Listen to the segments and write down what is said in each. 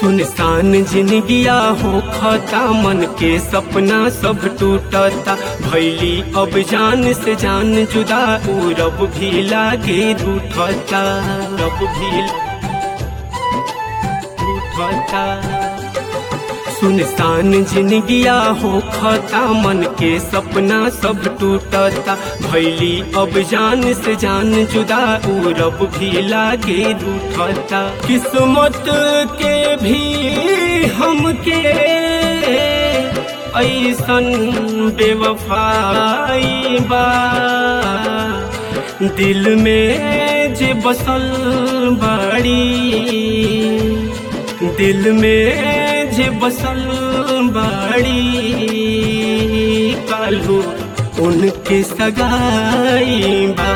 सुनसान जिंदगिया हो खता मन के सपना सब टूटता भैली अब जान से जान जुदा ऊ रब भी लागे रूठता रब भी रूठता सुनसान जिंदगिया हो खता मन के सपना सब टूटता भैली अब जान से जान जुदा ऊ रब भी लागे रूठता किस्मत के भी हमके ऐसन बेवफाई बा दिल में जे बसल बाड़ी दिल में जे बसल बाड़ी कालू उनके सगाई बा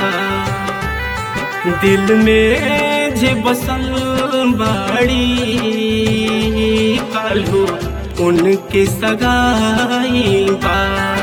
दिल में जे बसल बाड़ी कालू उनके सगाई बा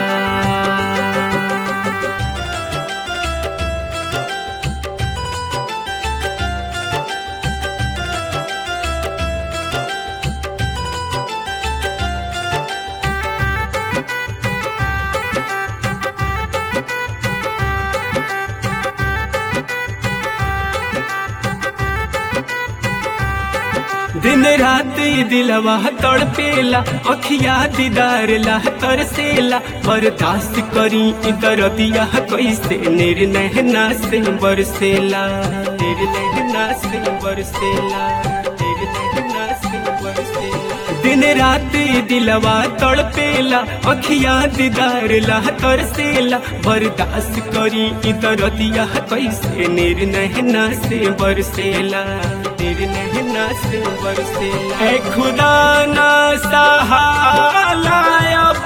दिन रात ये दिलवा तड़पेला अखिया दीदार ला तरसेला बर्दाश्त करी इधर दिया कैसे निर्णय ना से बरसेला निर्णय ना से बरसेला निर्णय ना से बरसेला दिन रात ये दिलवा तड़पेला अखिया दीदार ला तरसेला बर्दाश्त करी इधर दिया कैसे निर्णय ना से बरसेला निर्णय ना से बरसेला है खुदा ना सहाला अब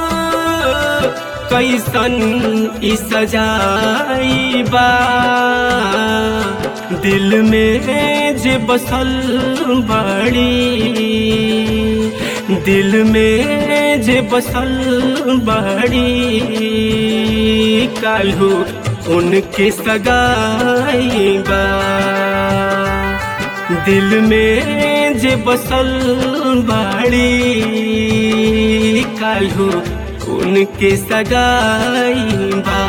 कैसन ई सजाई बा दिल में जे बसल बड़ी दिल में जे बसल बड़ी कालू उनके सगाई बा दिल में जे बसल बाड़ी कालू उनके सगाई बा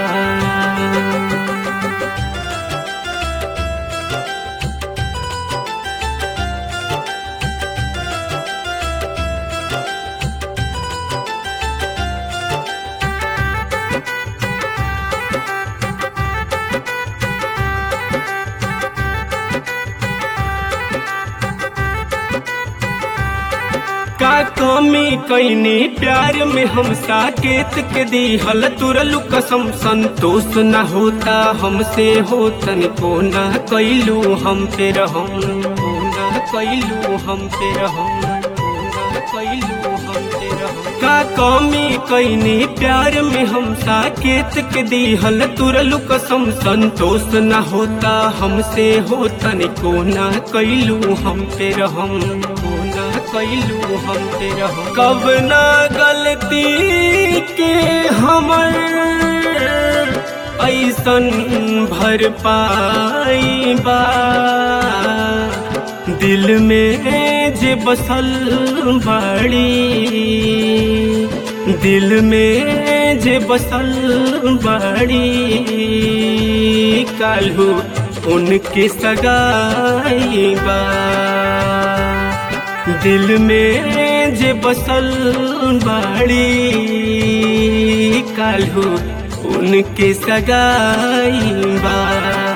का कमी कैनी प्यार में हम साकेत के दी हल तुरलु कसम संतोष न होता हमसे होतन को न कैलू हम पे रहम को न कैलू हम पे रहम को न कैलू हम पे रहम का कमी कैनी प्यार में हम साकेत के दी हल तुरलु कसम संतोष न होता हमसे होतन को न कैलू हम पे रहम को न कैलू हम पे रहम कब ना गलती के हमर ऐसन भर पाई बा दिल में जे बसल बड़ी दिल में जे बसल बड़ी कालू उनके सगाई बा दिल में जे बसल बाड़ी कालू उनके सगाई बा